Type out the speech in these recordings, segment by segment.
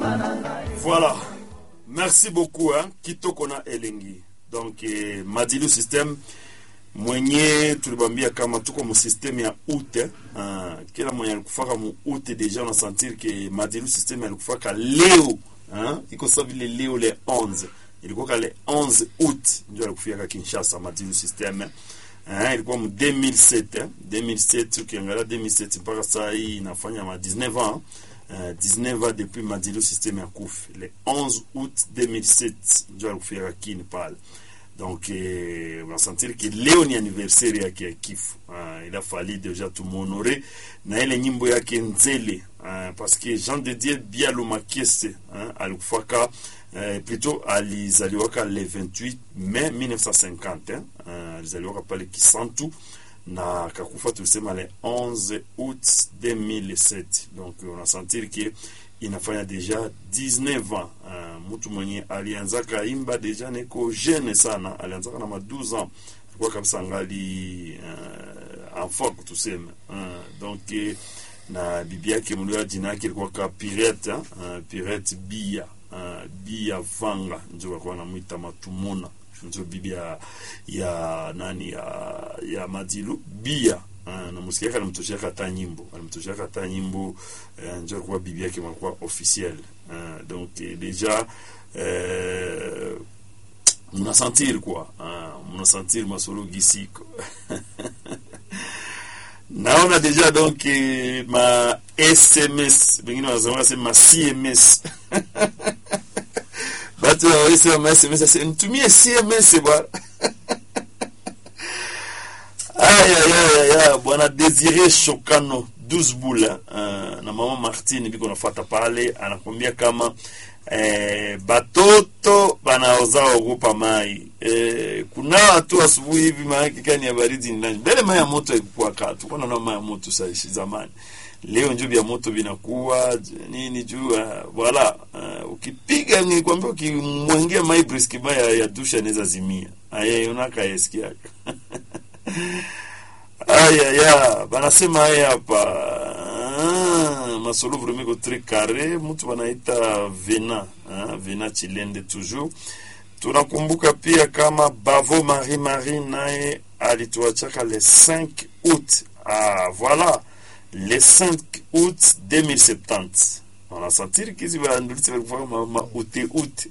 Voilà. Merci beaucoup hein. Kitoko na Elengi. Donc eh, Madilu system mwenye tulibambia kama tuko mu system ya ute uh, kila mwenye alikufaka mu ute deja una sentir que Madilu system alikufaka leo hein? iko sawa vile leo le 11 ilikuwa kale 11 août ndio alikufika Kinshasa Madilu system eh, ilikuwa mu 2007 eh? 2007 ukiangalia 2007 mpaka saa hii inafanya ma 19 ans Uh, 19 ans depuis Madilu system ya kufi le 11 août 2007 ndio alikufika kini pale donc eh, unasentir que leo ni anniversaire yake ya kifo uh, il a fallu deja tumuhonore na ile nyimbo yake nzele uh, parce que Jean de Dieu Bialo Makese uh, alikufaka uh, plutôt alizaliwaka le 28 mai 1950 eh? uh, alizaliwaka pale Kisantu na akakufa tulisema le 11 août 2007 donc unasentir que inafanya deja 19 ans uh, mtu mwenye alianzaka imba deja neko jeune sana alianzaka na ma 12 ans alikuwa kabisa ngali uh, enfant tuseme uh, donc eh, na bibi yake mlio jina yake ilikuwa ka Pirate uh, Pirate Bia uh, Bia Vanga ndio walikuwa wanamuita Matumona ndio bibi ya, ya nani ya, ya Madilu Bia uh, na musikiaka alimtoshiaka hata nyimbo alimtoshiaka hata nyimbo uh, ndio alikuwa bibi yake malikuwa officiel uh, donc eh, deja uh, mnasentir quoi uh, mnasentir masolo gisiko naona deja donc eh, ma sms bengine wanasema sema ma cms batu wawesema ma sms ase nitumie cms bwana ayayaya bwana desire shokano 12 bula uh, na mama martine biko nafata pale anakwambia kama eh, batoto banaoza ogopa mai eh, kunawa tu asubuhi hivi maanake kani ya baridi ni nani mbele mai ya moto haikukuwa katu kwa naona mai ya moto saishi zamani leo njo vya moto vinakuwa j- nini juu uh, wala uh, ukipiga nikwambia ukimwengea mai briski mai ya, ya dusha inaweza zimia aye unaka yesikiaka ayaya banasema haya hapa ah, masolo vraiment ko très carré mtu banaita vena ah, vena chilende toujours tunakumbuka pia kama bavo marie marie naye alituachaka le 5 août ah, voilà le 5 août 2070 wanasentir kizi bandulisi balikufaka ma, ma ute ute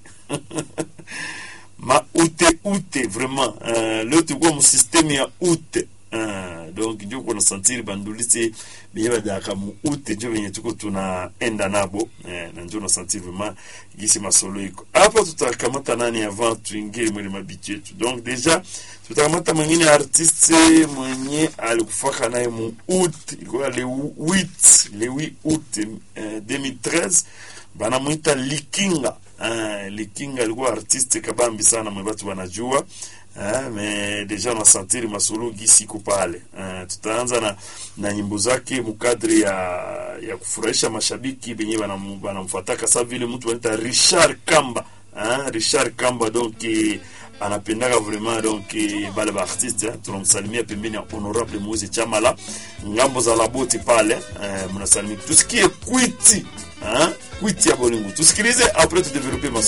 ma ute ute vraiment uh, leo tulikuwa musysteme ya ute uh, donc njo kuna santiri bandulisi benye bajaka mu ute njo benye tuko tunaenda nabo eh, na njo nasantiri vraiment gisi masolo iko hapo tutakamata nani avant tuingie mwele mabichi yetu donc deja tutakamata mwingine artiste mwenye alikufaka naye mu ut ilikuwa le 8 le 8 août eh, 2013 banamwita likinga uh, likinga alikuwa artiste kabambi sana mwe batu wanajua uh, me deja nasantiri masolo gisiko pale uh, tutaanza na, na nyimbo zake mukadri ya ya kufurahisha mashabiki benye banam- banamfuataka sa vile mtu wanaita richard kamba uh, richard kamba donc eh, anapendaka vraiment donc eh, bale baartiste eh, tunamsalimia pembeni ya honorable moise chamala ngambo za laboti pale eh, mnasalimia tusikie kwiti hein? kwiti ya bolingo tusikilize apres tudevelope maso